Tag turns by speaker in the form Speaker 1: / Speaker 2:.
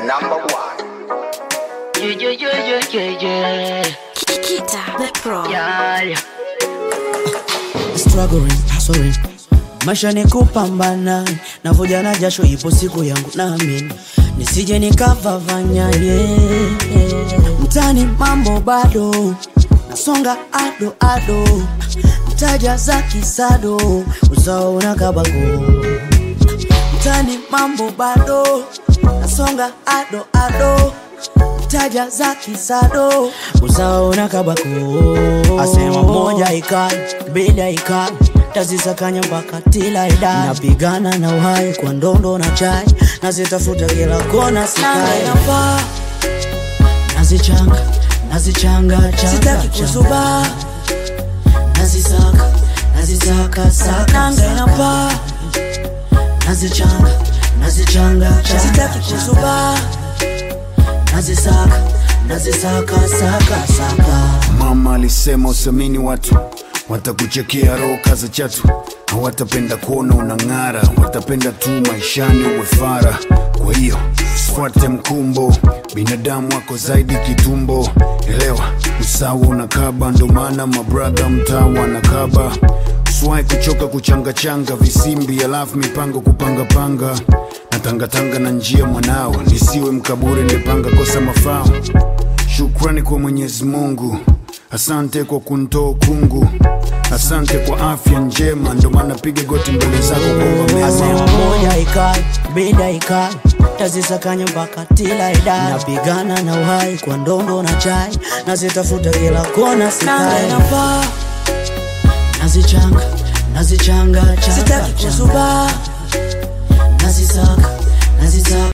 Speaker 1: number one.
Speaker 2: Yeah, yeah, yeah, yeah, yeah, yeah.
Speaker 3: Kita the Pro.
Speaker 2: Yeah, yeah.
Speaker 4: struggling, hustling. Maisha ni kupambana, navuja na jasho, ipo siku yangu naamini, nisije nikavavanya yeah. Mtani mambo bado, nasonga ado ado, mtaja za kisado, usawa unakabago. Mtani mambo bado, nasonga ado ado, mtaja za kisado, usawa unakabako. Asema moja ikai, bila ikai tazisakanya mpaka tila idai napigana na uhai kwa ndondo na chai nazitafuta kila kona sikai nafaa nazichanga nazichanga changa sitaki kuzuba nazisaka nazisaka saka nanga inapaa nazichanga nazichanga changa sitaki kuzuba nazisaka nazisaka saka saka
Speaker 5: Mama alisema usamini watu, watakuchekea roho kaza chatu, hawatapenda kuona unang'ara, watapenda tu maishani uwe fara. Kwa hiyo fuate mkumbo, binadamu wako zaidi kitumbo. Elewa usawa unakaba, ndo maana mabradha mtaa wanakaba. Swai kuchoka kuchangachanga visimbi, alafu mipango kupangapanga na tangatanga na njia mwanao, nisiwe mkaburi, nipanga kosa mafao Shukrani kwa Mwenyezi Mungu, asante kwa kuntoa kungu, asante kwa afya njema, ndo maana piga goti mbele zako kuomba
Speaker 4: Asema
Speaker 5: mema.
Speaker 4: moja ikai, bida ikai tazisakanya mpaka tila idai napigana na uhai kwa ndondo na chai nazitafuta kila kona sikai nafaa nazichanga nazichanga changa sitaki kuzuba nazisaka nazisaka